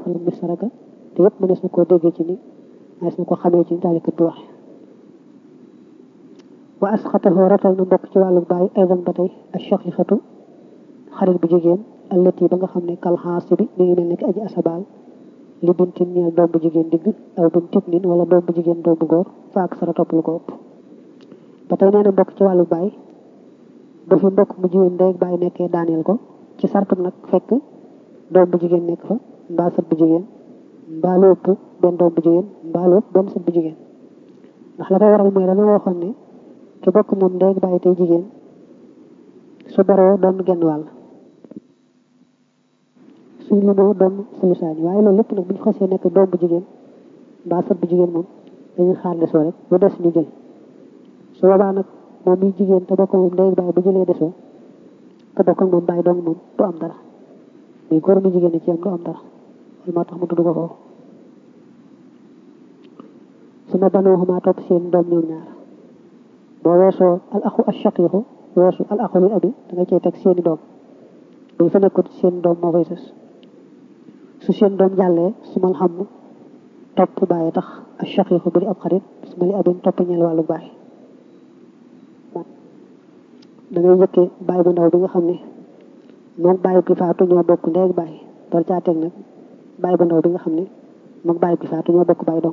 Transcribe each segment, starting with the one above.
lu misaraka te yëpp mënees na koo déggee ci ni mënees na ko xamee ci ni taalikat bi waxe wa asxatahu ratal na mbokk ci wàllu bàyyi aydan ba tey ak shaqiqatu xarit bu jigéen allati ba nga xam ne kal xaasi bi mi ngi mel ni ki aji asabaal li bintin ñeel doom bu jigéen digg aw bintin nin wala doom bu jigéen doom bu góor fa ak sara topp lu ko ëpp ba tey nee na mbokk ci wàllu bàyyi ba fi mbokk mu jigéen ndey bàyyi nekkee daaneel ko ci sartu nag fekk doom bu jigéen nekk fa mbaa sët bu jigéen mbaa lu ëpp benn doom bu jigéen mbaa lu ëpp benn sët bu jigéen ndax la koy waral mooy dana waxoon ne ki bokk moom ndey bàyyi tey jigéen su baroo doon genn wàll suñ limoo doon sulusaani waaye loolu lépp nag bu ñu xasee nekk doom bu jigéen mbaa sët bu jigéen moom dañuy xaar desoo rek bu des ñu jël su boobaa nag moom muy jigéen te bokk moom ndey bàyyi bu jëlee desoo te bokk moom bàyyi dong moom du am dara muy góor mu jigéen ci am du am dara loolu moo tax mu tudd ko foofu su ma banoo xumaa topp seen doom ñoom ñaar boo weesoo al axu al shaqiqu weesu al axu lil abi da nga cey teg seeni doom buñ fa nekkut seen doom moo fay sës su seen doom jàllee su mal xam topp bàyyi tax al shaqiqu bu di ab xarit su ma li abin topp ñeel wàllu bàyyi da ngay njëkkee bàyyi bu ndaw bi nga xam ne moom bàyyi ki faatu ñoo bokk ndey ak bàyyi door caa teg nag bàyyi bu ndaw bi nga xam ne moom bàyyi ki faatu ñoo bokk bàyyi dong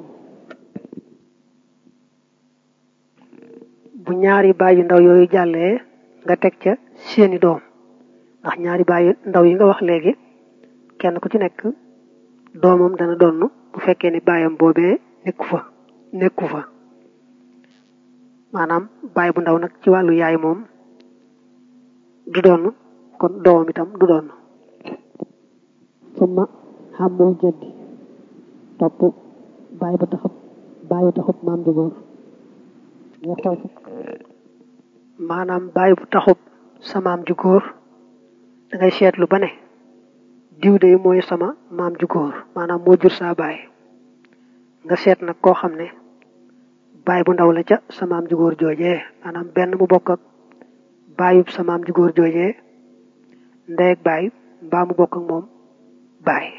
bu ñaari bàyyi ndaw yooyu jàllee nga teg ca seeni doom ndax ñaari bàyyi ndaw yi nga wax léegi kenn ku ci nekk doomam dana donn bu fekkee ni bàyyam boobee nekku fa nekku fa maanaam bàyyi bu ndaw nag ci wàllu yaay moom du donn kon doomam itam du donn summa xàmmul jëddi topp bàyyi ba taxub bàyyi taxub maam ju góor nga xool maanaam bàyyi bu taxub sa maam ju góor da ngay seetlu ba ne diw de mooy sama maam ju góor maanaam moo jur saa baay nga seet nag koo xam ne baay bu ndaw la ca sa maam ju góor joojee maanaam benn mu bokk ak baayub sa maam ju góor joojee ndey ak baay mbaa mu bokk ak moom baay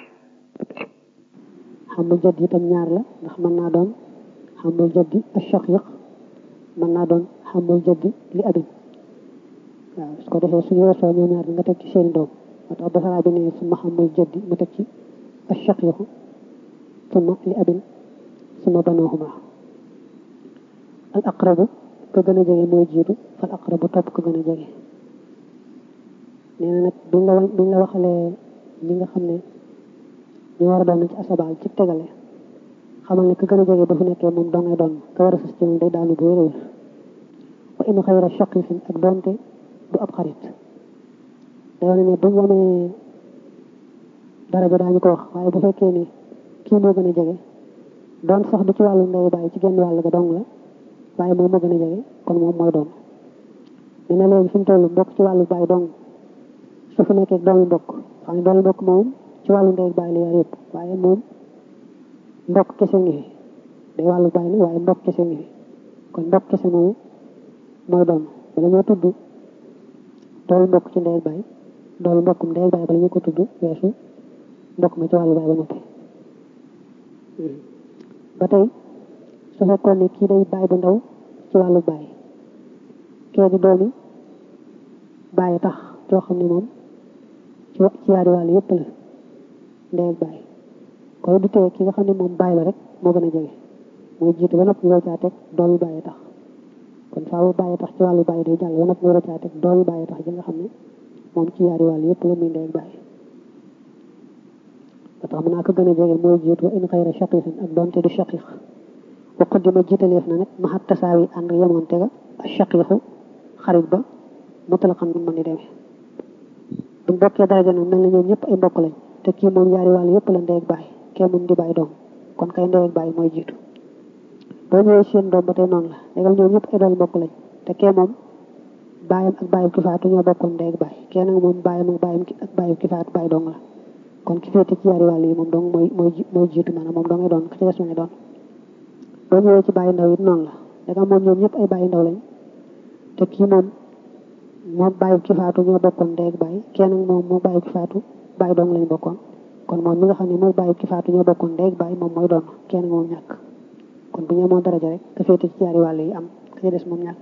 xamul jëddi itam ñaar la ndax mën naa doon xamul jëddi ak shaqiq mën naa doon xamul jëddi li abin waaw su ko defee suñu weesoo ñoo ñaar nga teg ci seeni doom moo tax basaraa bi ne suma xamul jëddi mu teg ci ashaqiqu suma li abin suma banooxuma al aqrabu ko gën a jege mooy jiitu fal aqrabu topp ko gën a jege nee na nag buñ la buñ la waxalee ñi nga xam ne ñu war a doon ci asabaal ci tegale xamal ne ko gën a jege ba fu nekkee moom doo ngay doon ka war a sës ci moom day daanu bu wér a wér wa in xayra shaqiqin ak doonte du ab xarit day wane ne bu ñu amee daraja daañu ko wax waaye bu fekkee ni kii moo gën a jege doon sax du ci wàllu ndey bàyyi ci genn wàll ga dong la waaye moom moo gën a jege kon moom mooy doon ñu ne léegi fi mu toll mbokk ci wàllu bàyyi dong su fi nekkee doomi mbokk xam ne doomi mbokk moom ci wàllu ndey bàyyi la yor yëpp waaye moom mbokk kese ngi fi day wàllu bàyyi la waaye mbokk kese ngi fi kon mbokk kese moomu mooy doon bala ñoo tudd doolu mbokk ci ndey bàyyi doolu mbokkum ndey bàyyi bala ñu ko tudd weesu mbokk ma ci wàllu bàyyi ba noppi ba tey su fekkoon ne kii day bàyyi bu ndaw ci wàllu bàyyi kee di doomi bàyyi tax joo xam ne moom ci ci yaari wàll yëpp la ndey ak bàyyi kon du tee ki nga xam ne moom bàyyi la rek moo gën a jege mooy jiitu ba noppi ñu caa teg doomi bàyyi tax kon faawu bàyyi tax ci wàllu bàyyi day jàll ba noppi ñu caa teg doomi bàyyi tax ji nga xam ne moom ci yaari wàll yëpp la muy ndey ak bàyyi ba tax mën naa ko gën a jege mooy jiitu wa in xayra shaqiqin ak doonte du shaqiq wa qaddima jiitaleef na nag maxat tasaawi ànd yemoonte ga ak shaqiqu xarit ba mutlaqan mu mën di demee buñ bokkee daraja nag mel na ñoom ñëpp ay mbokk lañ te kii moom yaari wàll yëpp la ndey ak bàyyi kee moom di bàyyi doom kon kay ndey ak bàyyi mooy jiitu boo ñëwee seen doom ba tey noonu la légal ñoom ñëpp ay doom mbokk lañ te kee moom bàyyam ak bàyyam ki faatu ñoo bokkoon ndey ak bàyyi kee nag moom bàyyam ak bàyyam ak bàyyam ki faatu bàyyi dong la kon ki féete ci yaari wàll yi moom dong mooy mooy mooy jiitu maanaam moom dongay doon ka ci des ma ngay doon boo ñëwee ci bàyyi ndaw it noonu la légal moom ñoom ñëpp ay bàyyi ndaw lañ te kii moom moom bàyyi ki faatu ñoo bokkoon ndey ak bàyyi kee nag moom moo bàyyi ki faatu bàyyi dong lañ bokkoon kon moom mi nga xam ne mooy bàyyi ki faatu ñoo bokkoon ndey ak bàyyi moom mooy doon kenn moom ñàkk kon bu ñu amoon daraja rek ka féete ci ñaari wàll yi am ka ca des moom ñàkk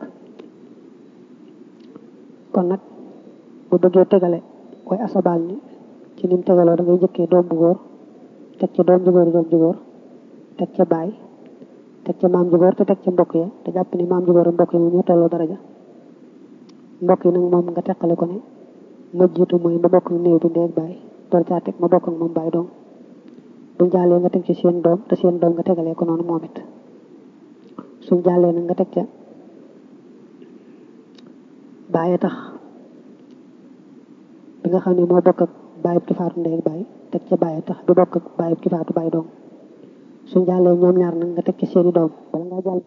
kon nag bu bëggee tegale koy asabaal ni ci nim tegaloo da ngay jëkkee doom bu góor teg ca doom ju góor doom ju góor teg ca baay teg ca maam ju góor te teg ca mbokk ya te jàpp ni maam ju góor mbokk yi moom ñoo tolloo daraja mbokk yi nag moom nga teqale ko ne ma jiitu mooy ma bokk néew bi ndey ak baay door caa teg ma bokk ak moom baay doom buñ jàllee nga teg ci seen doom te seen doom nga tegalee ko noonu moom it suñ jàllee nag nga teg ca bàyyi tax bi nga xam ne moo bokk ak bàyyi ki faatu ndey ak baay teg ca bàyyi tax bi bokk ak bàyyi ki faatu baay doom suñ jàllee ñoom ñaar nag nga teg ci seeni doom bala nga jàll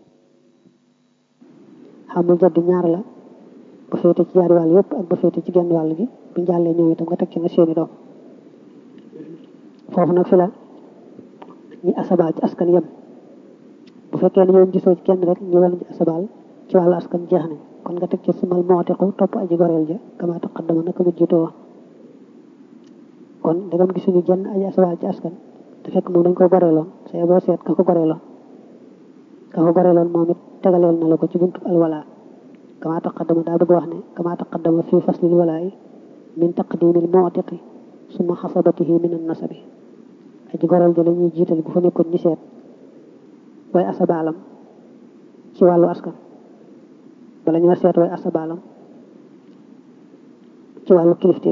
xamul jaddi ñaar la ba féete ci ñaari wàll yëpp ak ba féete ci genn wàll gi buñ jàllee ñoom itam nga teg ci nga seeni doom foofu nag fi la ñi asabaal ci askan yem bu fekkee ne ñoom gisoo ci kenn rek ñu wàllu ci asabaal ci wàllu askan jeex nañ kon nga teg ci sumal mootiku topp aji goreel ja kama taqaddama naka mu jiitoo woon kon ndegam gisuñu jenn aji asabaal ci askan te fekk moom dañ ko goreeloon say boo seet ka ko goreeloon ka ko goreeloon moom it tegaleel na la ko ci buntu alwala kama taqaddama daa bëgg wax ne kama taqaddama fii faslil walaayi min taqdimil mootiqi suma xasabatihi min an nasabi aji goreel ja la ñuy jiital bu fa nekkoon ñi seet way asabaalam ci wàllu askan bala ñoo seet way asabaalam ci wàllu kilifteef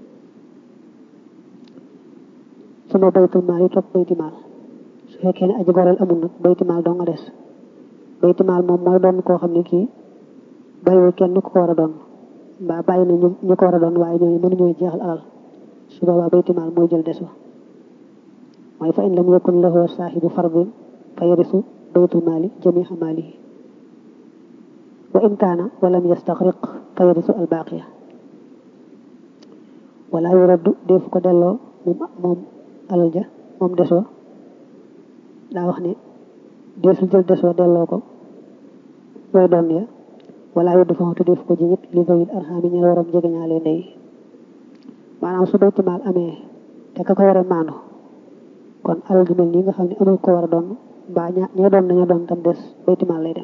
suma baytul maal yi topp bayti maal su fekkee ne aji goreel amul nag bayti maal doo nga des bayti maal moom mooy doon koo xam ne kii bàyyiwul kenn ku ko war a doon mbaa bàyyi na ñu ñu ko war a doon waaye ñooñu mënuñoo jeexal alal su boobaa bayti maal mooy jël des wa mooy fa in lam yakun lahu saahibu fardin fa yarisu baytul maali jamiha maalihi wa in kaana walam yastaxriq fa yarisu albaaqiya wala yuraddu defu ko delloo moom moom alal ja moom desoo daa wax ne deesul jël desoo delloo ko way doon ya wala yuddu fa te def ko jiñit li zawil arxaami ñu waram jege ñaale ndey maanaam su bayti maal amee te ka ko war a maandu kon alal ju mel nii nga xam ne amul ko war a doon mbaa ña ña doon nañu doon tam des bayti maal lay dem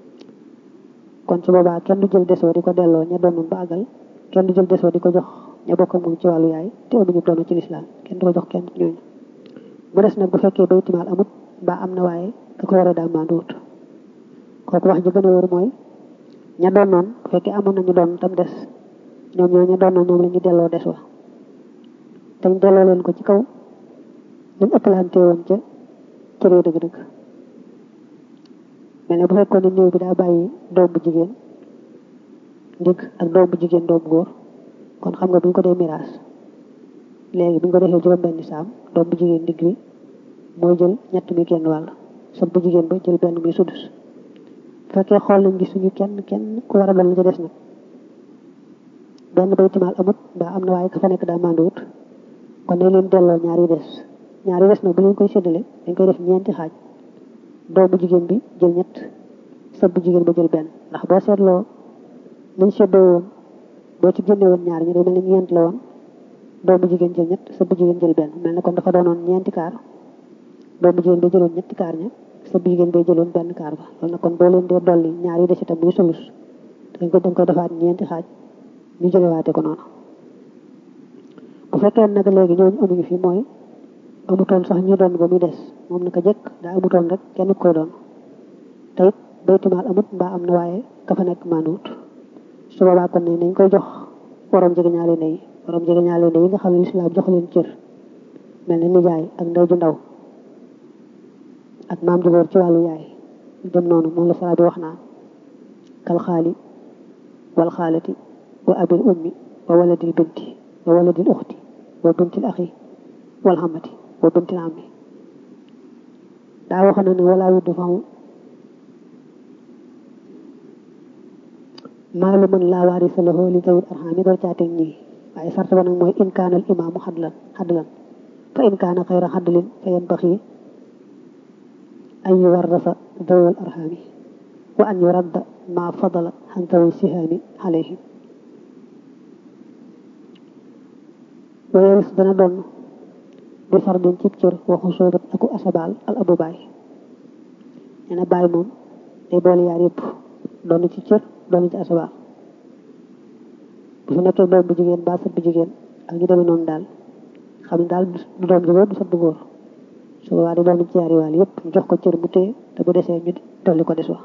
kon su boobaa kenn du jël desoo di ko delloo ña doon ba àggal kenn du jël desoo di ko jox ña bokk ak moom ci wàllu yaay te amuñu doon ci lislaam kenn du ko jox kenn ñooñu mu des nag bu fekkee bayti maal amut mbaa am na waaye ka ko war a daal maanduwut kooku wax ji gën a wóor mooy ña doon noon bu fekkee amoon nañu doon tam des ñoom ñoo ña doon noon ñoom la ñu delloo des wa te ñu delloo leen ko ci kaw luñ ëppalante woon ca cëree dëgg-dëgg mel ne bu fekkoon ne néew bi daa bàyyi doom bu jigéen ndig ak doom bu jigéen doom bu góor kon xam nga bu ñu ko dee miraas léegi bu ñu ko defee juróom benni saam doom bu jigéen ndig bi mooy jël ñett mi genn wàll sot bu jigéen ba jël benn mi sudus bu fekkee xool nañ gisuñu kenn kenn ku war a doon la ca des nag benn baytimaal amut mbaa am na waaye ka fa nekk daa manduwut kon dañ leen delloo ñaari des ñaari des nag bu leen koy séddale dañ koy def ñeenti xaaj doomu jigéen bi jël ñett sab bu jigéen ba jël benn ndax boo seetloo nañ seddoo woon boo ci génne woon ñaar ñu day mel ni ñeent la woon doomu jigéen jël ñett sab bu jigéen jël benn mel ne kon dafa doonoon ñeenti kaar doomu jigéen ba jëloon ñetti kaar ña sab bu jigéen bay jëloon benn kaar ba loolu nag kon boo leen dee dolli ñaari des itam muy sulus dañ ko dañ koy defaat ñeenti xaaj ñu jógewaate ko noonu bu fekkee nag léegi ñooñu amuñu fi mooy amutoon sax ñu doon ba muy des moom naka jëkk daa amutoon rek kenn koy doon te it baytimaal amut mbaa am na waaye ka fa nekk maanuwut su boobaa kon ne nañ koy jox waroom jege ñaale ndey waroom jege ñaale ndey yi nga xam ne lislaam jox leen cër mel ne nijaay ak ndey ju ndaw ak maam ju góor ci wàllu yaay dem noonu moom la sara bi wax naa kal xaali wal xaalati wa abil ummi wa waladil binti wa waladil uxti wa bintil axi wal xamati wa bintil ammi daa waxoon na ne walaa yuddu fahu maalu man laa waarisa lahu li zawil arxaami door caateeg ñii waaye sart ba nag mooy in kaana al imaamu xadlan xadlan fa in kaana xayra xadlin fa yanbaxi an yuwarrasa zawil arxaami wa an yuradda ma fadala xan zawi sihaami alayhim wayeeris dana doon bi fardin cib cër waxu soobat aku asabaal al abu baay nee na baay moom day boole yaar yëpp doon ci cër doon ci asabaal bu fi nekkee doom bu jigéen ba sët bu jigéen ak ñu demee noonu daal xam ne daal du doom ju góor du sët bu góor su boobaa di doon ci yaari wàll yëpp ñu jox ko cër bu téye te bu desee ñu dolli ko des wa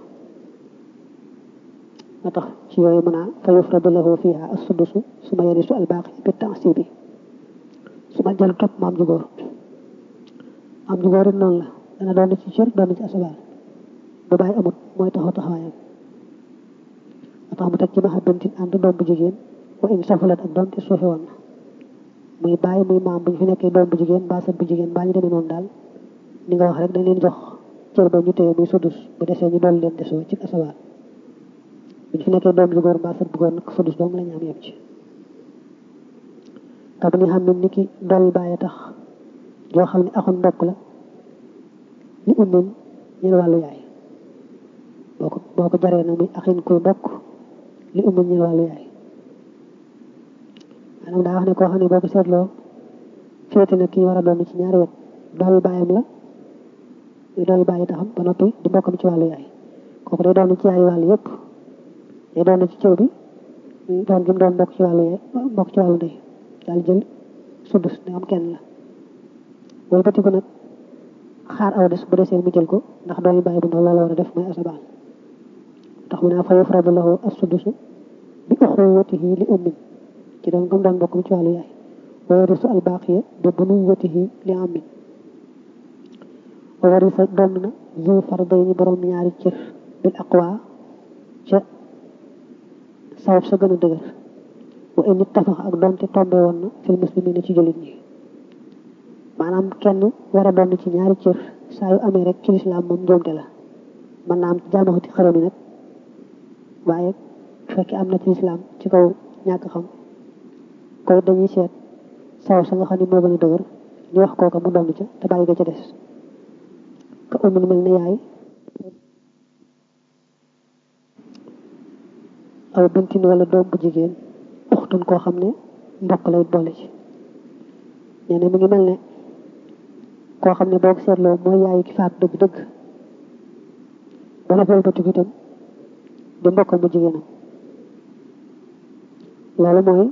nga tax ci yooyu mën a fa yufradu lahu fiha as-sudusu suma yarisu al-baaqi bi ta'sibi su ma jël topp maam ju góor maam ju góor it noonu la dana doon ci cër doon ci asabaal bu bàyyi amut mooy taxaw taxawaayam nga tax mu teg ci maxa bintin ànd doom bu jigéen wa in safulat ak doom te suufe woon na muy bàyyi muy maam bu ñu fi nekkee doom bu jigéen mbaa sët bu jigéen mbaa ñu demee noonu daal ni nga wax rek dañ leen jox cër ba ñu téye muy sudus bu desee ñu dolli leen desoo ci asabaal bu ñu fi nekkee doom ju góor mbaa sët bu góor nag sudus dong la ñu am yem ci te bu ñu xam ne ni ki dool bàyyi tax yoo xam ne axoon mbokk la li ummin ñeen wàllu yaay boo ko boo ko jaree nag muy axin kuy mbokk li ummin ñeen wàllu yaay maanaam daa wax ne koo xam ne boo ko seetloo féete na kii war a doon ci ñaari wet dool bàyyam la muy dool bàyyi taxam ba noppi di mbokkam ci wàllu yaay kooku day doon ci yaari wàll yëpp day doon ci cër bi doon gi mu doon mbokk ci wàllu yaay mbokk ci wàllu ndey daal jël sudus ne am kenn la wala batiku nag xaar aw des bu desee mu jël ko ndax doomi bàyyi bu ndaw loolu war a def mooy asabaal tax mu ne fa yufradu lahu as-sudusu bi uxuwatihi li ummin ci doon gëm doon mbokk mi ci wàllu yaay wa yarisu al-baaqiya bi bunuwatihi li ammin wa warisa doon na zu fardayni borom ñaari cër bil aqwa ca sabab sa gën a dëgër wa in ittafax ak doonte tombe woon na fil muslimina ci jullit ñi maanaam kenn war a doon ci ñaari cër saa yu amee rek ci lislaam moom njuumte la mën naa am ci jaamaxati xaram yi nag waaye fekkee am na ci lislaam ci kaw ñàkk xam koy dañuy seet saw sa nga xam ne moo gën a dëgër ñu wax kooka mu doon ca te bàyyi ga ca des ka umul mel ne yaay aw bintin wala doom bu jigéen uxtun koo xam ne mbokk lay boole ci nee na mi ngi mel ne koo xam ne boo ko seetloo mooy yaayu ki faat dëgg-dëgg ba noppal ba tukki itam di mbokkam mu jigéenam loolu mooy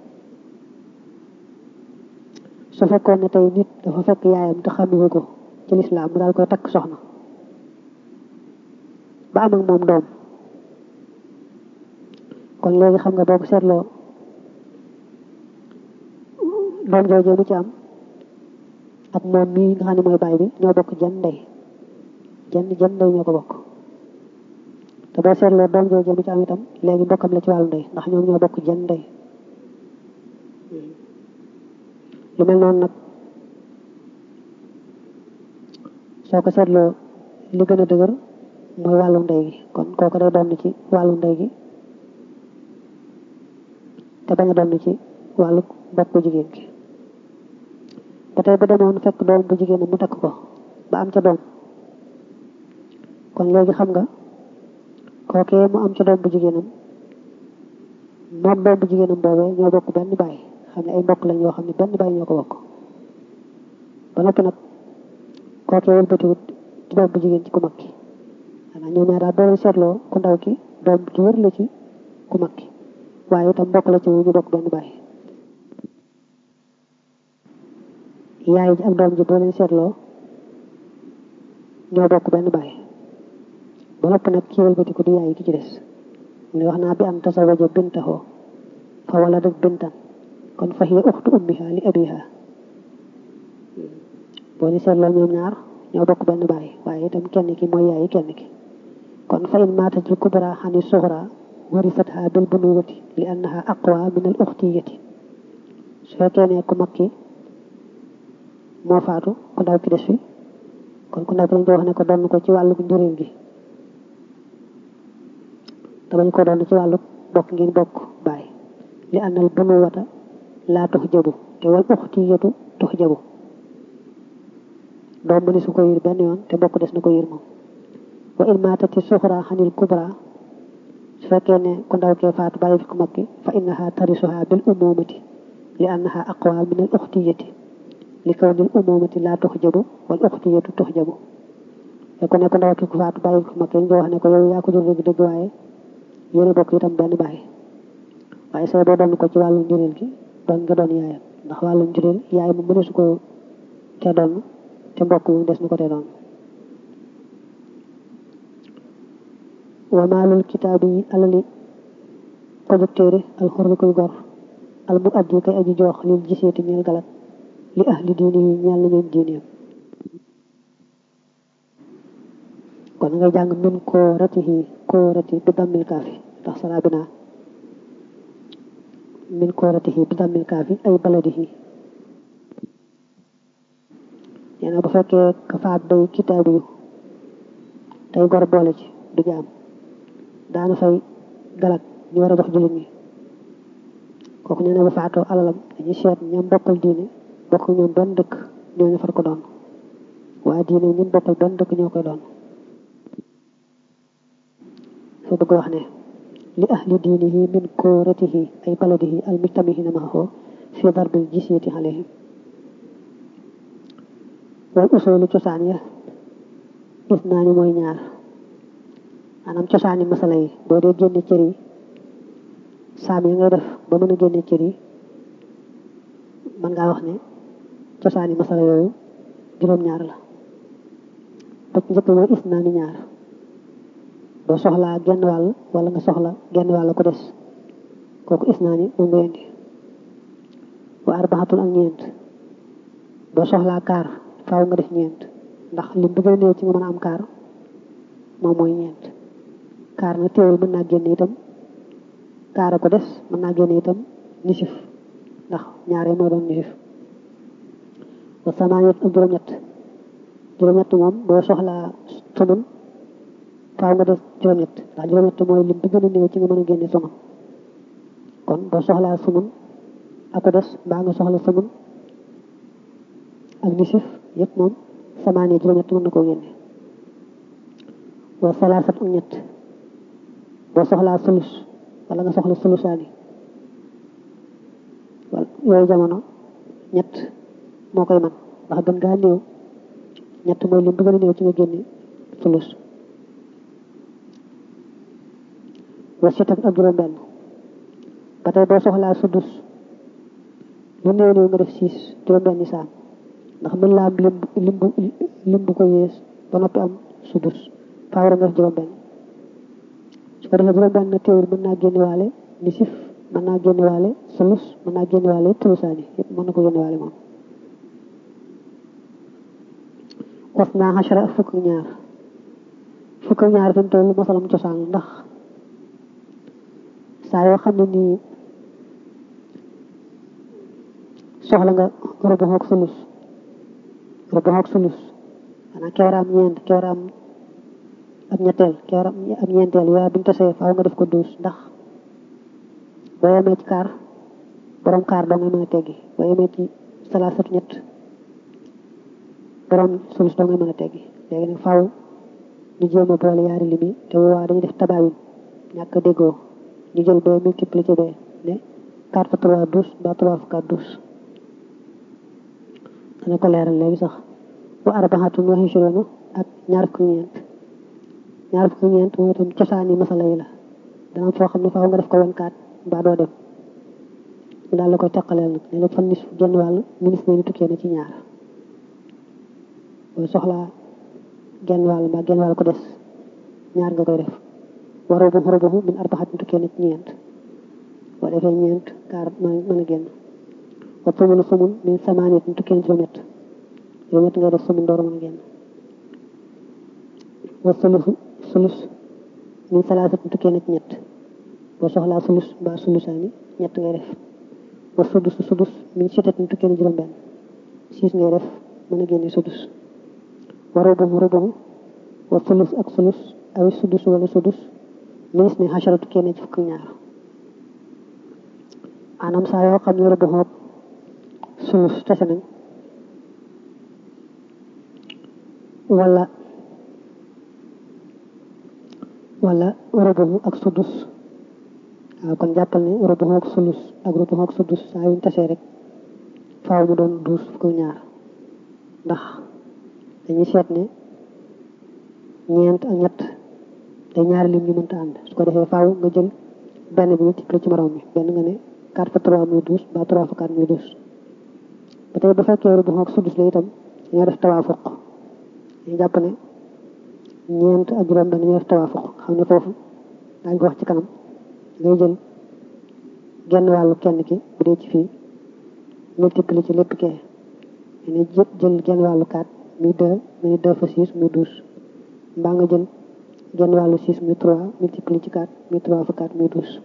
su fekkoon ne tey nit dafa fekk yaayam te xamuñu ko ci lislaam mu daal koy takk soxna ba am ak moom doom kon léegi xam nga boo ko seetloo doom joojee mu ci am ak moom mii nga xam ne mooy baay bi ñoo bokk jenn ndey jenn jenn ndey ñoo ko bokk te boo seetloo doom joojee mu ci am itam léegi mbokkam la ci wàllu ndey ndax ñoom ñoo bokk jenn ndey lu mel noonu nag soo ko seetloo li gën a dëgër mooy wàllu ndey gi kon kooku day doon ci wàllu ndey gi te bañ a doon ci wàllu mbokk bu jigéen gi ba tey bu demoon fekk doom bu jigéen mu takk ko ba am ca doom kon léegi xam nga kookee mu am ca doom bu jigéenam moom doom bu jigéenam boobee ñoo bokk benn baay xam ne ay mbokk lañ yoo xam ne benn baay ñoo ko bokk ba noppi nag kookee wëlbatiwut ci doom bu jigéen ci ku mag ki xanaa ñoom ñaar daal boo leen seetloo ku ndaw ki doom ci wër la ci ku mag ki waaye itam mbokk la ci ñu bokk benn baay yaay ji ak doom ji boo leen seetloo ñoo bokk benn baay ba noppi nag ki wëlbatiku di yaay ki ci des mu ne wax naa bi an tasawaja bintahu fa waladat bintan kon fa hiya uxtu ummiha li abiha boo leen seetloo ñoom ñaar ñoo bokk benn baay waaye itam kenn ki mooy yaay kenn ki kon fa in maatat al kubra xani suxra warisatha bil bunuwati li annaha aqwa min al uxtiyati su fekkee ne ku mag ki moo faatu ku ndaw ki des fi kon ku ndaw ki dañ ko wax ne ko doon ko ci wàllu njëriñ gi te bañ ko doon ci wàllu bokk ngeen bokk baay li annal bunuwata laa tux jabu te wal uxtiyatu tux jabu doom mëni su ko yir benn yoon te bokk des na ko yir moom wa in maatati suxra xanil kubra su fekkee ne ku ndaw kee faatu bàyyi fi ku mag ki fa innaha tarisuha bil umumati li annaha aqwa min al uxtiyati li kaw nil umumati laa tox jabu wal uxtiyatu tox jabu te ku nekk ndaw ki ku faatu bàyyi ko mag ñu wax ne ko yow yaa ko jur dëgg dëgg waaye yéen a bokk itam benn bàyyi waaye say boo doon ko ci wàllu njureel gi doon nga doon yaayam ndax wàllu njureel yaay mu mëneesu ko te doon te mbokk moom des na ko te doon wa maalul kitaab yi alali ko jóg téere alxurri koy gor al mu addi kay aji joox lil giseeti ñeel galat li ahli diini yi ñeel na ñoom diineem kon ngay jàng min kooratihi koorati bi dammil kaafi ndax saraa bi naa min kooratihi bi dammil kaafi ay baladihi nee na bu fekkee ka faat day kitaabu yu tey gor boole ci du jaam daana fay galak ñu war a jox jullit ñi kooku nee na bu faatoo alalam dañuy seet ñoom bokkal diine bokk ñoom benn dëkk ñooñu far ko doon waa diine ñun bokkal benn dëkk ñoo koy doon fa bëgg wax ne li ahli diinihi min kooratihi ay baladihi al mujtamihina maahu fi darbil jisyati alayhim wal usulu cosaan ya gis naa ni mooy ñaar maanaam cosaani masala yi boo dee génne cër yi saam yi ngay def ba mën a génne cër yi mën ngaa wax ne cosaani masala yooyu juróom-ñaar la ba ci njëkk mooy is naa ni ñaar boo soxlaa genn wàll wala nga soxla genn wàll ko des kooku is naa ni moom nga indi wa arbaxatul ak ñeent boo soxlaa kaar faaw nga def ñeent ndax lim bi gën a néew ci nga mën a am kaar moom mooy ñeent kaar na teewul mën naa génn itam kaar a ko des mën naa génn itam nisif ndax ñaare mooy doon nisif wa samaaniyat ak juróom-ñett juróom-ñett moom boo soxlaa sumun faaw nga def juróom-ñett ndax juróom-ñett mooy lim bi gën a néew ci nga mën a génne sumun kon boo soxlaa sumun a ko des mbaa nga soxla sumun ak nisif yëpp moom samaaniya juróom-ñett mën na koo génne wa salaasat ak ñett boo soxlaa sulus wala nga soxla sulusaani wala yooyu jamono ñett moo koy man ndax gën gaa néew ñett mooy lim bi gën a néew ci nga génne sulus wa sitat ak juróom benn ba tey boo soxlaa sudus lu néew néew nga def siis juróom benn saam ndax mën laa am lim lim bu lim bu ko yées ba noppi am sudus faaw nga def juróom benn su ko defee juróom benn na teewul mën naa génne waale nisif mën naa génne waale sulus mën naa génne waale tulusaani yëpp mën na ko génne waale moom was naa xasara ak fukk ñaar fukk ñaar fi mu toll masalam cosaan ndax saa yoo xam ne nii soxla nga rubu ak sulus rubu ak sulus xanaa kewaraam ñeent kewaraam ab ñetteel kewaraam ab ñeenteel yooyu buñu tasee faaw nga def ko douze ndax boo yemee ci kaar borom kaar doo ngay mën a teggi boo yemee ci salaasatu ñett borom sulus doo ngay mën a teggi léegi nag faaw ñu jéem a boole yaari lim yi te waa dañuy def tabaayun ñàkk déggoo ñu jël bee multiplié bee ne quatre fois trois douze ba trois fois quatre douze dana ko leeral léegi sax wa arbaxatun wa ishruna ak ñaar fukki ñeent ñaar fukki ñeent mooy itam cosaani masala yi la dana foo xam ne faaw nga def ko vingt quatre mbaa doo dem mu daal la koy teqaleel nag ne la fan nis genn wàll ministre ni tukkee na ci ñaar booy soxlaa genn wàll mbaa genn wàll ko des ñaar nga koy def wa rubuhu rubuhu min arbaxatin tukkee na ci ñeent boo defee ñeent kaar mën a génn wa sumunu sumun min samaaniyatin tukkee na juróom-ñett juróom-ñett ngay def sumun door a mën a génn wa sulusu sulus min salaasatin tukkee na ci ñett boo soxlaa sulus mbaa sulusaani ñett ngay def wa sudus sudus min sitatin tukkee na juróom-benn siis ngay def mën a génne sudus wa rubuhu rubuhu wa sulus ak sulus awi sudus wala sudus minis ne xasara tukkee na ci fukk ñaar maanaam saa yoo xam ne rubuhu ak sulus tase nañ wala wala rubuhu ak sudus waaw kon jàppal ne rubuhu ak sulus ak rubuhu ak sudus saa yuñ tasee rek faaw mu doon douze fukk ñaar ndax dañuy seet ne ñeent ak ñett day ñaari lim ñu mënta ànd su ko defee faaw nga jël benn bi multiplié ci morom bi benn nga ne 4 fois 3 muy 12 ba 3 fois 4 muy 12 ba tey bu fekkee rubu ak sudus la itam dañoo def tawaafuq dañu jàpp ne ñeent ak juróom benn dañoo def tawaafuq xam ne foofu daañu ko wax ci kanam ngay jël genn wàllu kenn ki bu dee ci fii multiplié ci lépp kee ne jël genn wàllu 4 muy 2 nga ne 2 fois 6 muy 12 mbaa nga jël genn wàllu 6 muy 3 multiplié ci 4 muy 3 fois 4 muy 12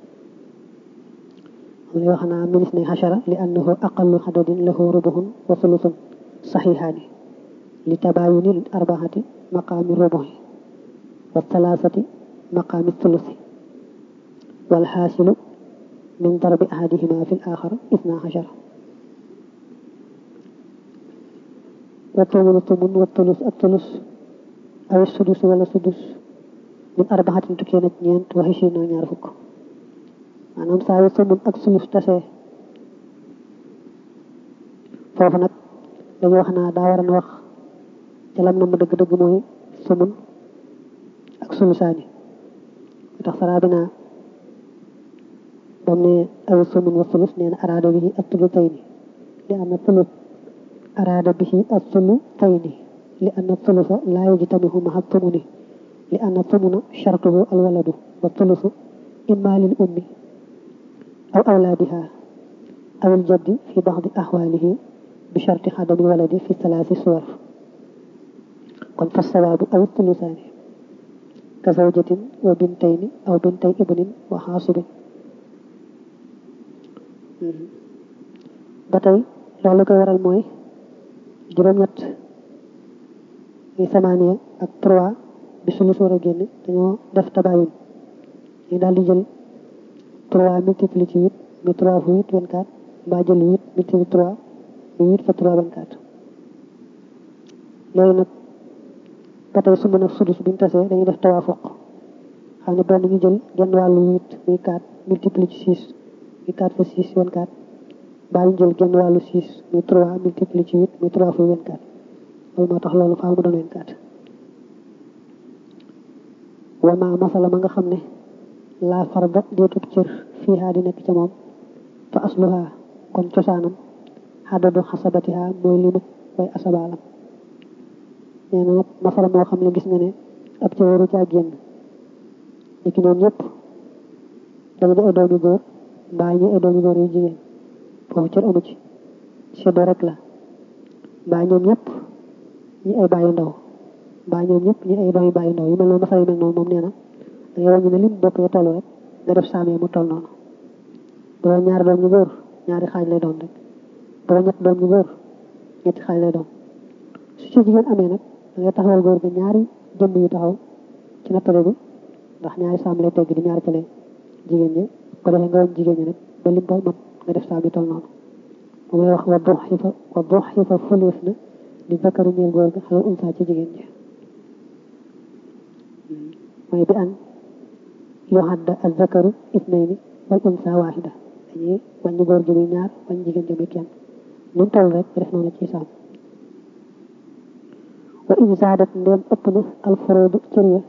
li wax naa minis ne xachara li annahu aqallu xadadin lahu rubuhun wa sulusun saxihaani li tabaayuni arbaxati maqaami rubuhi wa talaasati maqaami sulusi wal xaasilu min darbi ahadihima fi l axar isna xachara wa tumunu tumun wa tulus ak tulus aw sudus wala sudus min arbaxatin tukkee na ñeent wa xisina ñaar fukk maanaam saa yu sumun ak sulus tasee foofu nag dañu wax naa daa waroon wax ca lam na mu dëgg-dëgg mooy sumun ak sulusaani tax saraa bi naa bam ne aw sumun wa sulus nee na araada bihi ak tulutayni li anna sulus araada bihi ak tulutayni li anna sulusa laa yajtamihu maha tumuni li anna tumuna shartuhu alwaladu wa sulusu imma lil ummi أو أولادها أو الجد في بعض أحواله بشرط عدم الولد في ثلاث صور kon فالصواب أو الثلثان كزوجة وبنتين أو بنتي ابن وحاصب ba tey loolu koy waral mooy juróom-ñett muy samaaniya ak trois bi sulus war a génne dañoo def tabayun ñu daal di jël 3 multiplié ci 8 muy 3 fois 8 24 mbaa jël 8 multiplié 3 muy 8 fois 3 24 léegi nag ba tey su mën a sudus buñ tasee dañuy def tawaafuq xam ne benn ñu jël genn wàllu 8 muy 4 multiplié ci 6 muy 4 fois 6 24 mbaa ñu jël genn wàllu 6 muy 3 multiplié ci 8 muy 3 fois 24 loolu moo tax loolu faaw mu doon 24 wama masala ma nga xam ne laa farda deetub cër fii haa di nekk ca moom fa asluha kon cosaanam xadadu xasabatiha mooy limu way asabaalam nee na nag masala moo xam ne gis nga ne ab cër waru caa génn léegi ñoom ñëpp dañu di ay doomi góor mbaa ñu ay doomi góor yu jigéen foofu cër amu ci seddo rek la mbaa ñoom ñëpp ñi ay bàyyi ndaw mbaa ñoom ñëpp ñi ay doomi bàyyi ndaw yu mel noonu masala yu mel noonu moom nee na da ngay wàññi ne lim bopp ya toll rek nga def saam yi mu toll noonu bu doon ñaari doom ñu góor ñaari xaaj lay doon rek bu doon ñett doom ñu góor ñetti xaaj lay doon su ci jigéen amee nag da ngay taxawal góor ga ñaari jëmm yu taxaw ci nattale bi ndax ñaari saam lay tegg di ñaari cale jigéen ñi ko defee nga wàññi jigéen ñi nag ba lim ba mat nga def saam yi toll noonu moom lay wax wa dox xifa wa dox xifa fëleef na di zakari ñeel góor ga xale unsa ci jigéen ñi mooy bi an yuhadda az-zakaru ithnayni wal unsa wahida dañuy wàññi góor gi muy ñaar wàññi jigéen ji muy kenn nu toll rek def noonu ci saam wa in zaadat ndéem ëpp na alfuroodu cër ya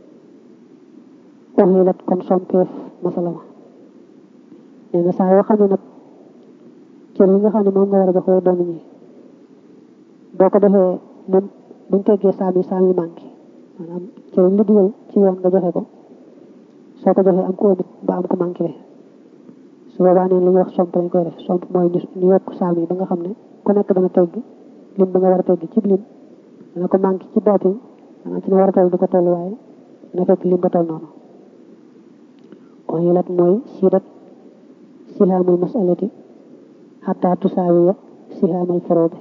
uxilat kon sompeef masala ma nee na saa yoo xam ne nag cër yi nga xam ne moom nga war a jox way doon ñi boo ko defee moom buñ teggee saam yi saam yi manqué maanaam cër yi lu dugal ci yoon nga joxe ko soo ko joxee am ko ëmut ba am ko manqué su boobaa neen li ñuy wax somp lañ koy def somp mooy ñu yokk saam yi ba nga xam ne ku nekk dana tegg lim ba nga war a tegg ci lim dana ko manqué ci baatin maanaam ci ne war a toll du ko toll waaye dana fekk lim ba toll noonu kon yilat mooy siidat sihaamul masalati xataa tusaawiya sihaamal faroobi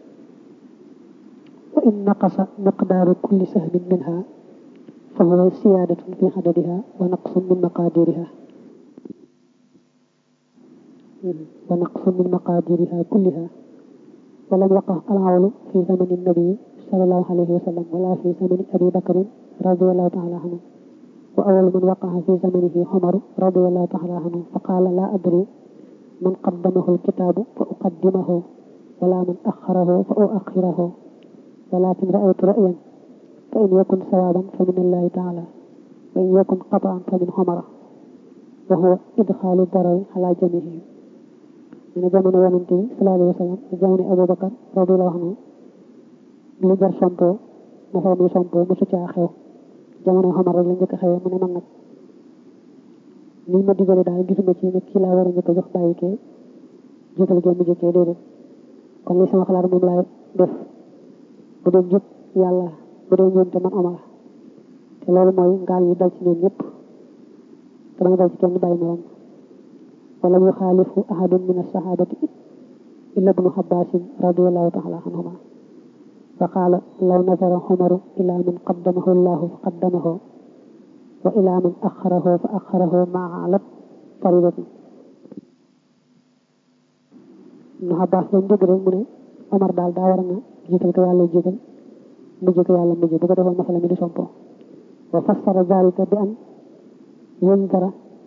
wa in naqasa miqdaaru kulli sahmin minha fa huwa siyaadatun fi xadadiha wa naqsun min maqaadiriha wa naqsun min maqaadiriha kulliha wa lam yaqa alawlu fi zamani nabii sallallahu alayhi wa sallam wala fi zamani abi bakrin radiallahu taala anhu wa awal man waqaha fi zamanihi xumaru radiallahu taala anhu fa qaala la adri man qaddamahu alkitaabu fa uqaddimahu wala man axarahu fa uaxirahu walakin raaytu rayan fa in yakun sawaban fa min allahi taala wa in yakun qataan fa min xomara wa huwa idxaalu darari ala jamihim ñu ne jamono yonente bi sallallahu alayhi wa sallam jamono abubakar radiallahu anhu lu jar sompoo mosoo muy sompoo mosu caa xew jamono xomar rek la njëkk a xewee mu ne man nag nii ma digale daal gisuma ci ne kii laa war a njëkk a jox bàyyi kee jiital gee mu jëkkee déedéet kon li sama xalaat moom laay def bu dee jub yàlla bu dee ñoom te man omar te loolu mooy ngaal yi dal ci ñoom ñëpp te bañ dal ci kenn bàyyi morom wala yu xaalifu ahadun min alsahabati illa ibnu xabbasin radiallahu taala anhuma fa qaala law nazara xumaru ila man qaddamahu llahu fa qaddamahu wa ila man axarahu fa axarahu maa alat faridatin ibnu xabbaas lañ dégg rek mu ne omar daal daa war na jiital ko yàlla jiital mujj ko yàlla mujj bu ko defoon masala mi di sompo wa fassara dalika bi an yundara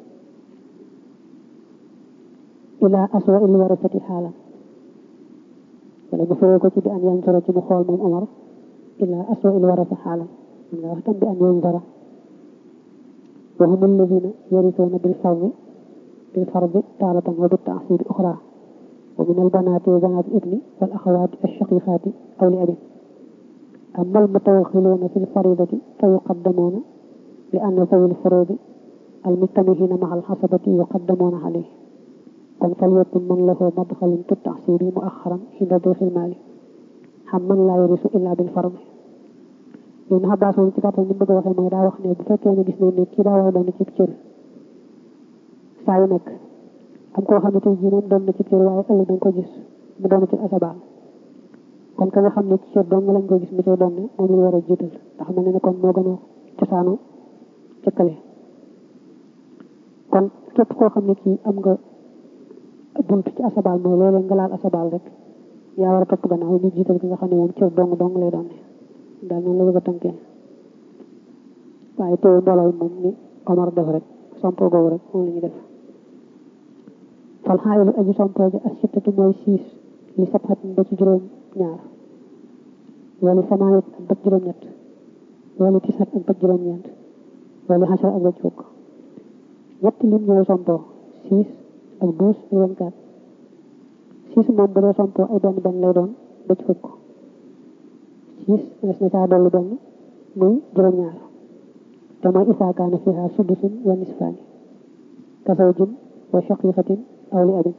ila aswa il warasati xaala wala mu firee ko ci bi an yandara ci mu xool moom Omar ila aswa il warasa xaala man nga wax tam bi an yundara wa hum alladina yarisuuna bil fardi bil fardi taaratan wa bi taasiri uxra wa min albanaati wa banaati ibni wal axawaati alshaqiqaati aw li abin أما المتوغلون في الفريضة فيقدمون لأن ذوي الفروض المجتمعين مع الحسبة يقدمون عليه kon فليكن من له مدخل في التعسير مؤخرا عند ضيف المال حمن لا يرث إلا بالفرض Ibn Abbas moom ci gàttal ni bëgg a waxee mooy daa wax ne bu fekkee ne gis nañ ne kii daa war a doon ci cër saa yu nekk am koo xam ne tey jii moom doon na ci cër waaye ëllëg dañ ko gis mu doon ci asabaal kon ka nga xam ne ci cër dong lañ ko gis mu cay doon ne moom la war a jiital ndax mel na ne kon moo gën a cosaanu cëkkale kon képp koo xam ne kii am nga bunt ci asabaal mooy loolu nga laal asabaal rek yaa war a topp gannaaw ñu jiital ki nga xam ne moom cër dong dong lay doon ne daal noonu la bëgg a tënkee waaye teew mbooloo moom ni Omar def rek sompo googu rek moom la ñuy def fal xaayilu aji sompo ji as sittatu mooy siis li sabxatin ba ci juróom ñaar wala samaanit ak bët juróom ñett wala tisat ak bët juróom ñeent wala xasar ak bët fukk ñetti lim ñooy sompo six ak douze ak vingt quatre six moom bu dee sompo ay benn benn lay doon bët fukk six des na caa dolli benn muy juróom ñaar te mooy isaa kaana fiha sudusun wa nisfaani ka zawjin wa shaqiqatin aw li abin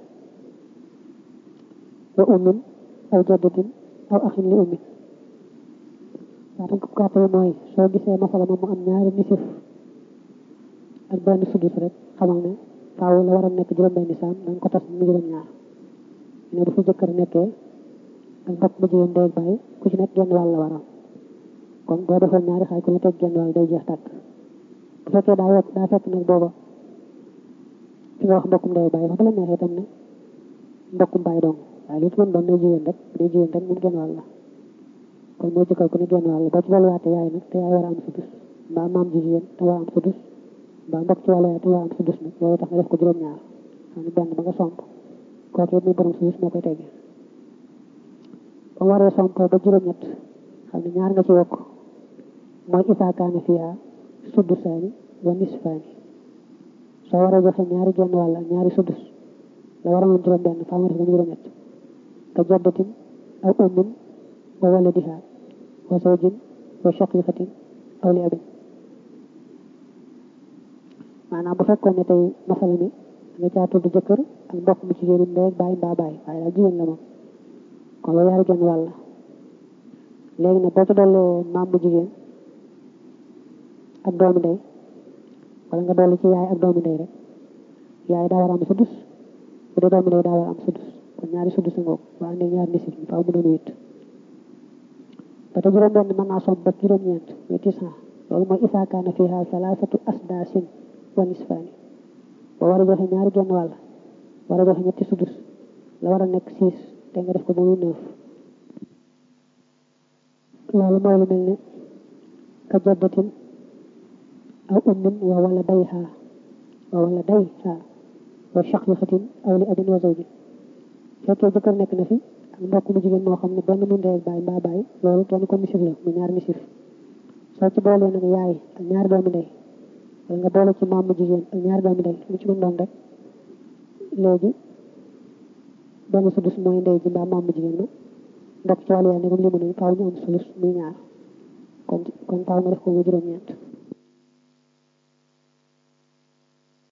wa ummin aw jaddatin aw axin li ummin waatam ko gàttale mooy soo gisee masala moom mu am ñaari nisif ak benn sudus rek xamal ne faaw la war a nekk juróom benn saam danga ko tas mu juróom ñaar ne bu fi jëkkër nekkee ak mbokk mu jigéen day bàyyi ku ci nekk genn wàll la waral kon boo defoon ñaari xaaj ku ne teg genn wàll day jeex tàkk bu fekkee daa wekk daa fekk nag booba fi nga wax mbokkum day bàyyi wax ba la neexee tam ne mbokkum bàyyi dong waaye lu ci mën doon ne jigéen rek bu dee jigéen rek moom genn wàll la kon moo jëkkal ku ne genn wàll boo ci dolliwaatee yaay nag te yaay war a am sudus mbaa maam ji jigéen te war a am sudus mbaa mbokk ci wàllu yaay te war a am sudus nag loolu tax nga def ko juróom-ñaar xam ne benn ba nga somp kooku it muy borom sudus moo koy teggee ba mu waree somp ba juróom-ñett xam ne ñaar nga ci wokk mooy isaa kaana fiha sudusaani wa nisfaani soo waree joxe ñaari genn wàll ñaari sudus la war a mën juróom benn faa nga def ba juróom-ñett ka jaddatin aw ummin wa waladiha wa zawjin wa shaqiqatin aw li abin maanaam bu fekkoon ne tey masala mi nga caa tudd jëkkër ak mbokk mu jigéenu ndey bàyyi mbaa bàyyi waaye daal jigéen la moom kon loolu yaari genn wàll léegi nag boo ci dollee maam mu jigéen ak doomu ndey wala nga dolli ci yaay ak doomu ndey rek yaay daa war a am sudus bu dee doomu ndey daa war a am sudus kon ñaari sudus ngoog waa ande ñaari nisif yi faaw mu doon wét ba te juróom benn mën naa somb ba juróom-ñeent muy tisan loolu mooy isaa kaana fiha salaasatu asdaasin wa nisfaani boo war a joxe ñaari genn wàll war a joxe ñetti sudus la war a nekk six te nga def ko ba muy neuf loolu mooy lu mel ne ka jaddatin aw ummin wa wala dayha wa wala dayha wa shaqiqatin aw li abin wa zawjin fekkee jëkkër nekk na fi ak mbokk mu jigéen moo xam ne benn mu ndey ak baay mbaa baay loolu kenn ko misif la mu ñaar misif soo ci boolee nag yaay ak ñaari doomu ndey wala nga boole ci maam mu jigéen ak ñaari doomu ndey lu ci mën doon rek léegi benn sudus mooy ndey ji mbaa maam mu jigéen ma ndok ci wàllu yaay ne comme li mu ne faaw ñu am sulus muy ñaar kon kon faaw nga def ko mu juróom-ñeent